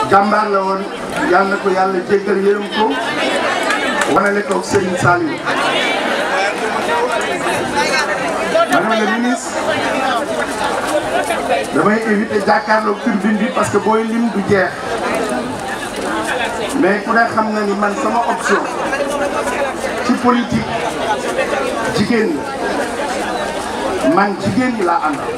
jàmbaar la woon yàlla na ko yàlla jéggal yërëm ko wanale ko Serigne Saliou madame la ministre damay éviter jàkkaarloog turbine bi parce que booy lim du jeex mais ku ne xam na ni man sama option ci politique jigéen la man jigéen ñi laa àndal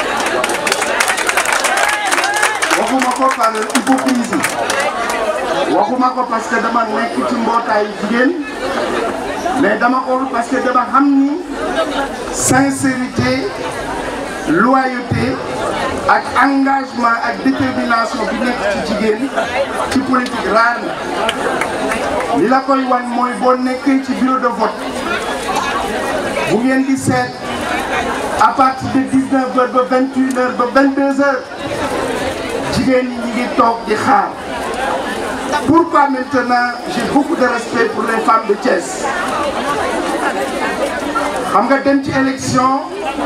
waxuma ko par hypocrisie waxuma ko parce que dama nekk ci mbootaayu jigéen mais dama ko parce que dama xam ni sincérité loyauté ak engagement ak détermination bi nekk ci jigéen ci politique raar na li la koy wan mooy boo nekkee ci bureau de vote bu ngeen di seet à partir de 19 heures ba 21 heures ba 22 heures jigéen ñi ñi ngi toog di xaar pourquoi maintenant j'ai beaucoup de respect pour les femmes de Thiès xam nga dem ci élection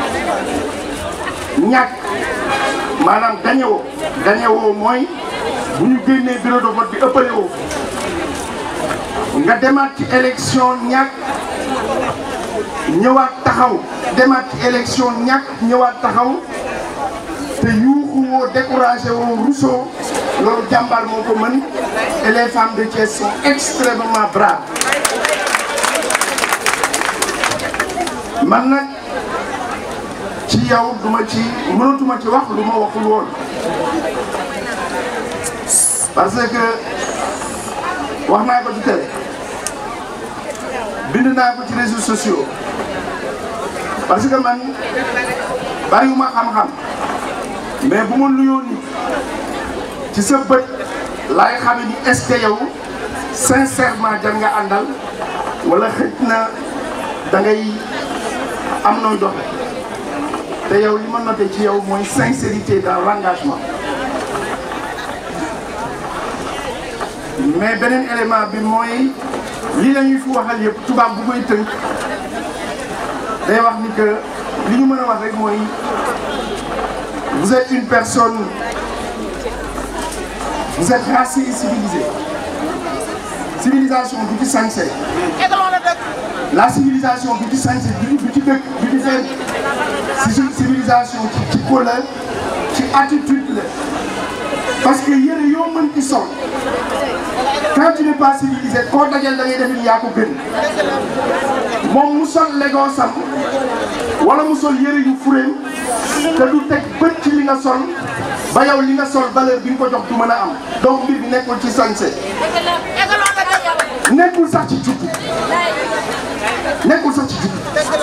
ñàkk maanaam gañewoo gañewoo mooy bu ñu génnee bureau de vote bi ëppale woo nga demaat ci élection ñàkk ñëwaat taxaw demaat ci élection ñàkk ñëwaat taxaw te yuuxu woo découragé woo Rousseau loolu jàmbaar moo ko mën et les femmes de Thiès sont extrêmement braves man nag ci yow duma ci mënatuma ci wax lu ma waxul woon parce que wax naa ko ci télé bind naa ko ci réseaux sociaux parce que man bariwuma xam-xam mais bu ma nuyoo nit ci sa bët laay xame ni est-ce que yow sincèrement jar nga àndal wala xëj na da ngay am nooy doxe te yow li ma noté ci yow mooy sincérité dans l'engagement mais beneen élément bi mooy lii la ñuy fi waxal yëpp tubaab bu koy tënk day wax ni que li ñu mën a wax rek mooy vous êtes une personne vous êtes racée et civilisée civilisation du ci sañse la civilisation du ci sañse du du ci dëkk du ci fenn si civilisation ci ci couleur ci attitude la parce que yére yoo mën ci sol quand tu n'es pas civilisé koo dajal da ngay def ni yaa ko gën moom mu sol legoo sam wala mu sol yére yu furéem te du teg bët ci li nga sol ba yow li nga sol valeur bi nga ko jox du mën a am donc mbir bi nekkul ci sañse nekkul sax ci juddu nekkul sax ci juddu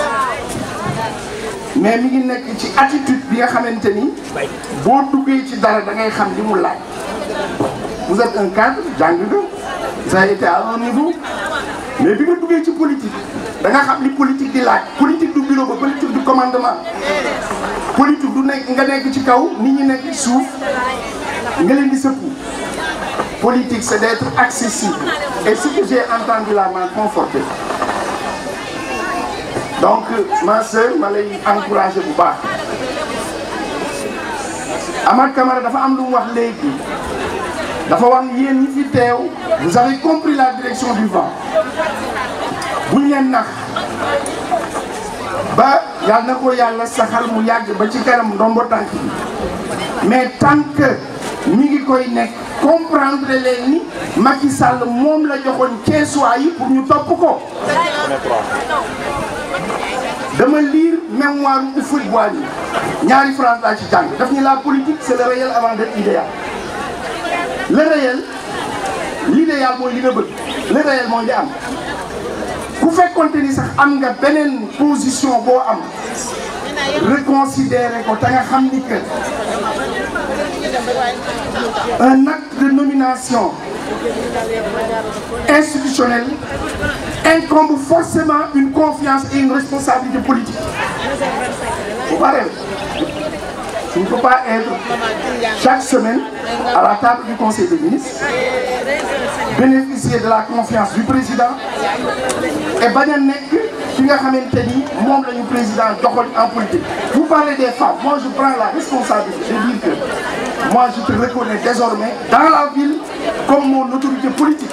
mais mi ngi nekk ci attitude bi nga xamante ni boo duggee ci dara da ngay xam li mu laaj vous êtes un cadre jàng nga vous avez été à un niveau mais bi nga duggee ci politique da nga xam li politique di laaj politique du bureau ba politique du commandement politique du nekk nga nekk ci kaw nit ñi nekk ci suuf nga leen di sëppu politique c'est d'être accessible et ce que j'ai entendu là m'a conforté donc ma sœur ma lay encouragé bu baax Amath Camara dafa am lu mu wax léegi dafa wax ni yéen ñi fi teew vous avez compris la direction du vent buñ leen nax ba yàlla na ko yàlla saxal mu yàgg ba ci kanam ndombo tànk bi mais tant que mi ngi koy nekk comprendre leen ni Macky Sall moom la joxoon Ceesuwaa yi pour ñu topp ko dama lire mémoire Houphouët-Boigny ñaari phrase laa ci jàng daf ni la politique c'est le réel avant d'être idéal le réel l'idéal mooy li nga bëgg le réel mooy li am ku fekkonte ni sax am nga beneen position boo am reconsidérer ko te nga xam ni que un acte de nomination institutionnelle incombe forcément une confiance et une responsabilité politique. Faut pas rêver. Tu ne peux pas être chaque semaine à la table du Conseil des ministres, bénéficier de la confiance du président et bañ a nekk ki nga xamante ni moom la ñu président joxoon en politique. Vous parlez des femmes, moi je prends la responsabilité de dire que moi je te reconnais désormais dans la ville comme mon autorité politique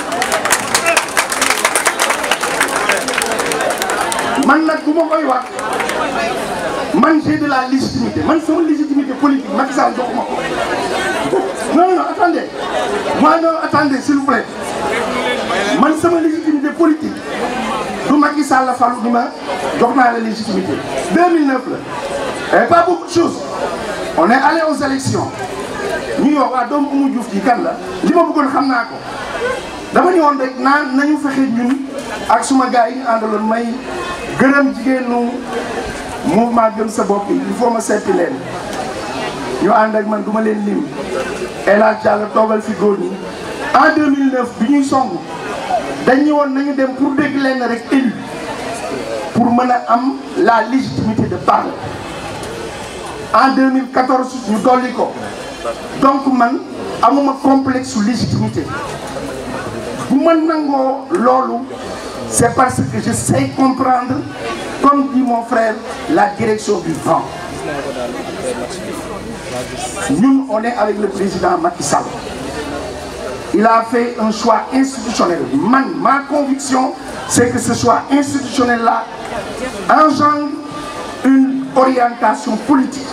man nag bu ma koy wax man j'ai de la légitimité man sama légitimité politique Macky Sall joxuma ko non non attendez moi non attendez s'il vous plaît man sama légitimité politique du Macky Sall la falu ni ma jox naa la légitimité 2009 la et pas beaucoup de choses on est allé aux élections ñu wax waa doomu Oumou Diouf ji kan la li ma bëggoon xam naa ko dama ni woon rek naan nañu fexe ñun ak suma gars yi ñu àndaloon may gërëm jigéenu mouvement gëm sa bopp yi il faut ma seppi leen ñu ànd ak man du ma leen lim El Hadj Diallo toogal fi góor ñi en 2009 bi ñuy song dañu woon nañu dem pour dégg leen rek élu pour mën a am la légitimité de parler en 2014 ñu dolli ko donc man amuma complexe su légitimité bu ma nangoo loolu c'est parce que je sais comprendre comme dit mon frère la direction du vent ñun on est avec le président Macky Sall il a fait un choix institutionnel man ma conviction c'est que ce choix institutionnel là engendre une orientation politique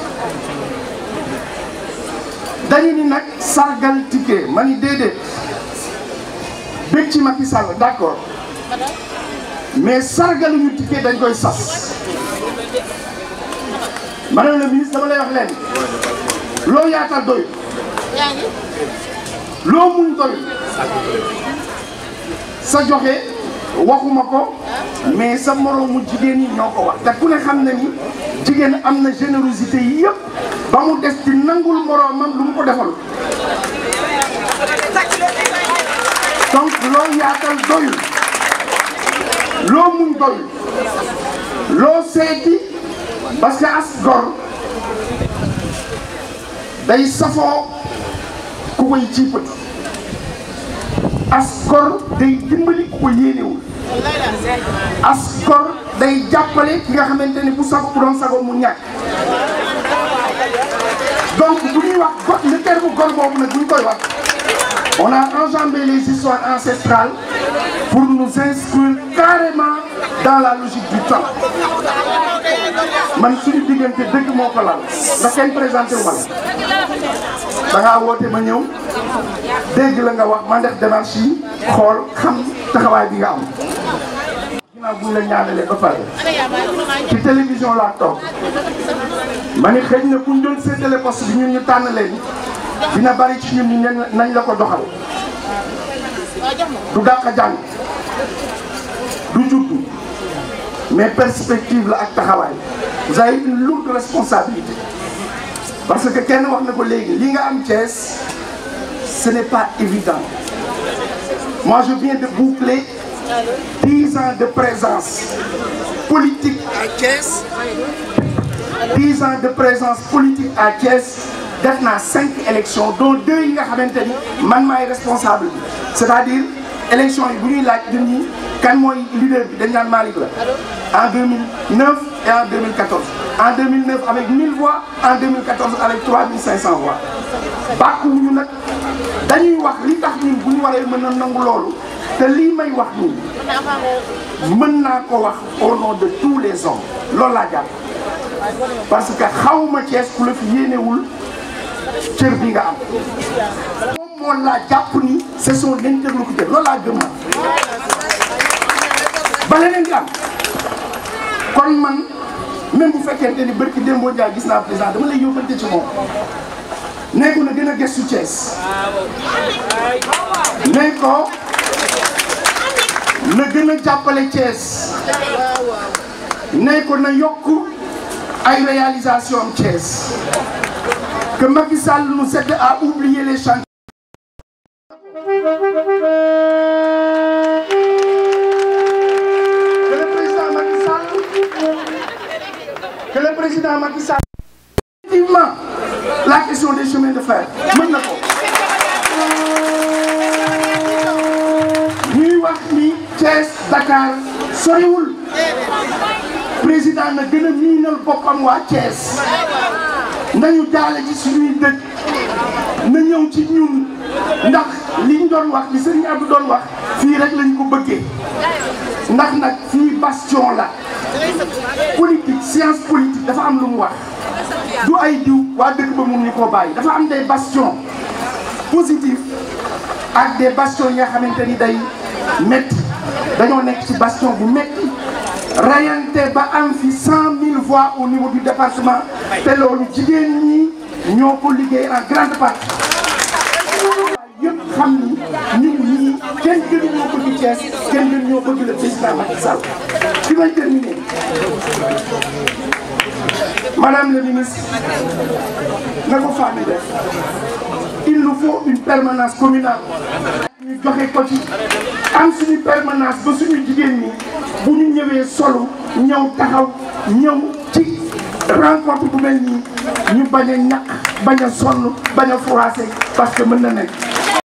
dañu ni nag sargal ticket ma ni déedéet bëgg ci Macky Sall d'accord mais sargaluñu ticket dañ koy sas madame le ministre dama lay wax leen loo yaatal doy loo muñ doy sa joxe waxuma ko mais sa moroomu jigéen ñi ñoo ko wax te ku ne xam na ni jigéen am na générosité yi yëpp ba mu des ci nangul moroomam lu mu ko defal donc loo yaatal doyul loo muñ doyul loo seeti parce que as gor day safoo ku koy ciipati as gor day dimbali ku ko yéenewul as gor day jàppale ki nga xamante ni bu sago bu doon sago mu ñàkk donc bu ñuy wax got le terme gor boobu nag bu ñu koy wax on a enjambé les histoires ancestrales pour nous inscrire carrément dans la logique du temps man suñu diggante dëgg moo ko lal ndax kenn présenté wu ma la da ngaa woote ma ñëw dégg la nga wax ma def démarche yi xool xam taxawaay bi nga am. ginnaaw bu ñu la ñaanalee ba pare ci télévision laa toog ma ni xëy na bu ñu doon séddale poste bi ñun ñu tànn leen dina bari ci ñun ñu nañ la ko doxal du dàq jàng du juddu mais perspective la ak taxawaay vous avez une lourde responsabilité parce que kenn wax na ko léegi li nga am Thiès ce n'est pas évident moi je viens de boucler dix ans de présence politique à Thiès dix ans de présence politique à Thiès def naa cinq élections dont deux yi nga xamante ni man maay responsable bi c'est-à-dire élection yi bu ñuy laaj nit ñi kan mooy leader bi dañ naan Malick la en 2009 et en 2014 en 2009 avec 1000 voix en 2014 avec 3500 voix bàkkuwuñu nag dañuy wax li tax ñun bu ñu waree mën a nangu loolu te lii may wax nii mën naa ko wax au nom de tous les hommes loolu laa jàpp parce que xawma Thiès ku la fi yéenewul cër bi nga am moom moo laa jàpp ni c'est son interlocuteur loolu laa gëm na ba leneen di am kon man même bu fekkente ni bërki Dembo Ndiaye gis naa président dama lay yóbbante ci moom nee ko na gën a gëstu Thiès nee ko na gën a jàppale Thiès nee ko na yokk ay réalisation am Thiès que Macky Sall nous aide à oublier les chantiers. Que le président Macky Sall, que le président Macky Sall, effectivement, la question des chemins de fer, mën na ko. ñuy wax ni Thiès Dakar soriwul président na gën a miinal boppam waa Thiès nañu jaale ci suñuy dëkk ñëw ci ñun ndax li ñu doon wax li Serigne Abdou doon wax fii rek lañ ko bëggee ndax nag fii bastion la politique science politique dafa am lu mu wax du ay diw waa dëkk ba mun ñu koo bàyyi dafa am des bastions positifs ak des bastions yi nga xamante ni day métti dañoo nekk ci bastion bu métti rayante ba am fi cent mille voix au niveau du département te loolu jigéen ñi ñoo ko liggéey en grande partie yëpp xam ni ñun ñii kenn gënu ñoo bëgg Thiès kenn gënu ñoo bëgg le président Macky Sall fi may terminer madame le ministre na ko femme def il nous faut une permanence communale ñu joxe ko ci am suñu permanence ba suñu jigéen ñi bu ñu ñëwee solo ñëw taxaw ñëw ci rencontre bu mel nii ñu bañ a ñàkk bañ a sonn bañ a froissé parce que mën na nekk